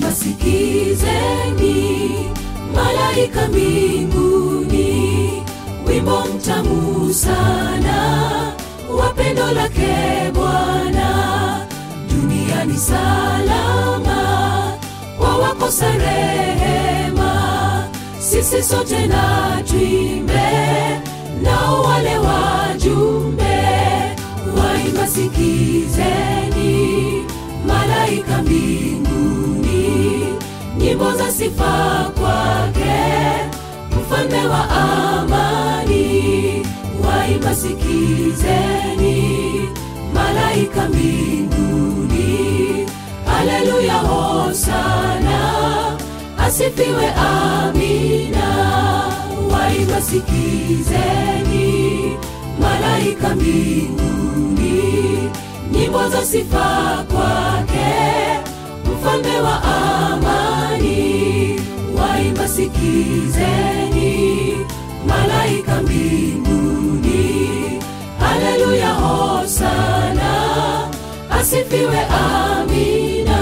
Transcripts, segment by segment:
waimba sikizeni, malaika mbinguni, wimbo mtamu sana wa pendo lake Bwana, duniani salama kwa wakosa rehema, sisi sote na tuimbe, nao wale wajumbe waimba sikizeni, malaika mbinguni, nyimbo za sifa kwake, mfalme wa amani, waimba sikizeni, malaika mbinguni, haleluya, hosana, asifiwe, amina, waimba sikizeni, malaika mbinguni, nyimbo za sifa kwake, mfalme wa amani, waimba sikizeni, malaika mbinguni, haleluya, hosana, asifiwe, amina.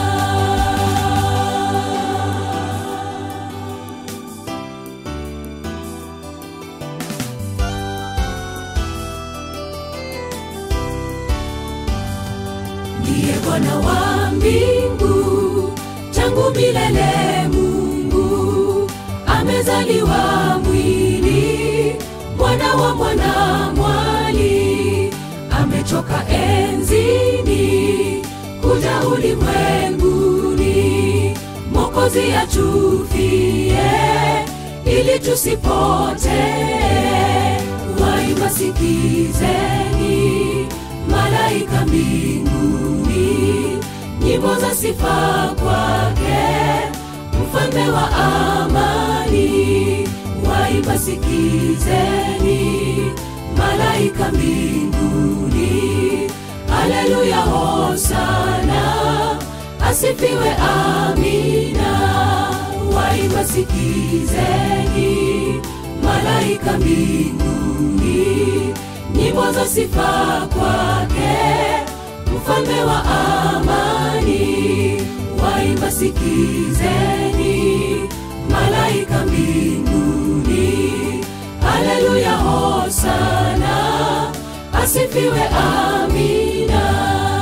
ndiye Bwana wa mbingu, tangu milele Mungu amezaliwa mwili, mwana wa mwana mwali, ametoka enzini kuja ulimwenguni, Mwokozi atufie ili tusipotee. Waimba sikizeni, malaika mbinguni, nyimbo za sifa kwake, mfalme wa amani. Waimba sikizeni, malaika mbinguni, haleluya, hosana, asifiwe, amina. Waimba sikizeni, malaika mbinguni, nyimbo za sifa kwake, mfalme wa amani. Waimba sikizeni, malaika mbinguni, haleluya, hosana, asifiwe, amina.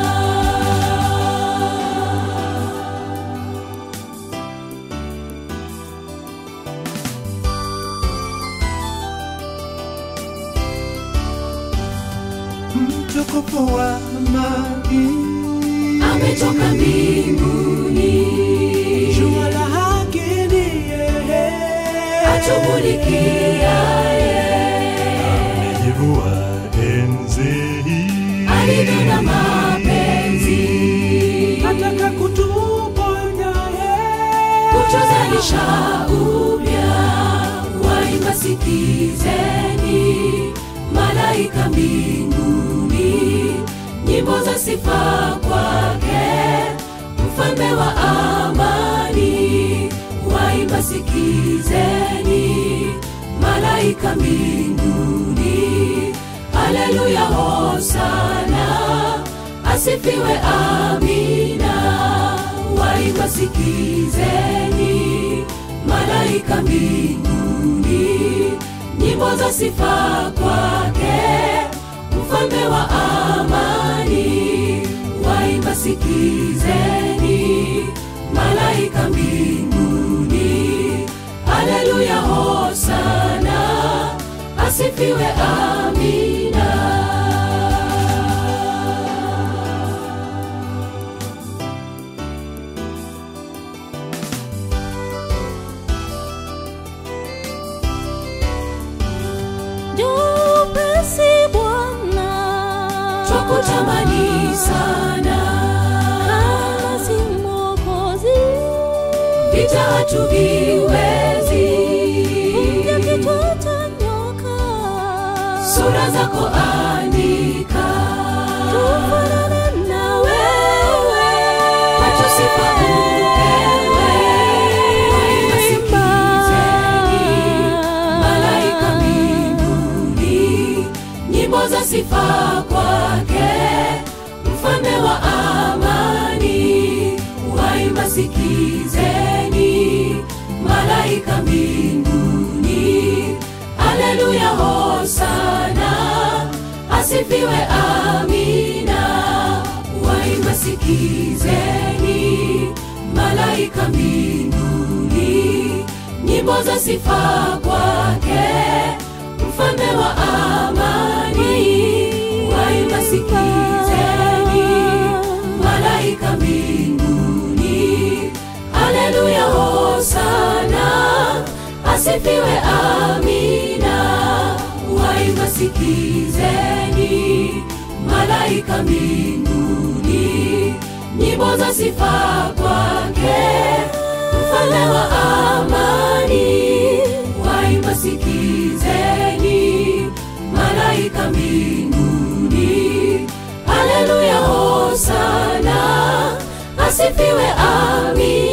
mtukufu wa amani, ametoka mbinguni, jua la haki ni yeye, atumulikiaye amejivua enzi hii, alivyo na mapenzi, ataka kutuponya yeye, kutuzalisha upya. Waimba sikizeni, malaika mbinguni, nyimbo za sifa kwake, mfalme wa amani. Waimba sikizeni, malaika mbinguni, haleluya, hosana, asifiwe, amina. Waimba sikizeni, malaika mbinguni, nyimbo za sifa kwake, mfalme wa amani. Waimba sikizeni, malaika mbinguni, haleluya, hosana, asifiwe, amina. Jupesi Bwana, Twakutamani sana, kama si Mwokozi, vita hatuviwezi, ya kichwa cha nyoka, sura zako andika, tufanane na wewe, kwetu sifa upewe. Waimba sikizeni, malaika mbinguni, nyimbo za sifa kwake, mfalme wa amani. Waimba sikizeni malaika mbinguni aleluya hosana asifiwe amina waimba sikizeni malaika mbinguni nyimbo za sifa kwake mfalme wa amani waimba sikizeni malaika mbinguni aleluya hosana asifiwe amina waimba sikizeni malaika mbinguni nyimbo za sifa kwake mfalme wa amani waimba sikizeni malaika mbinguni aleluya hosana asifiwe amina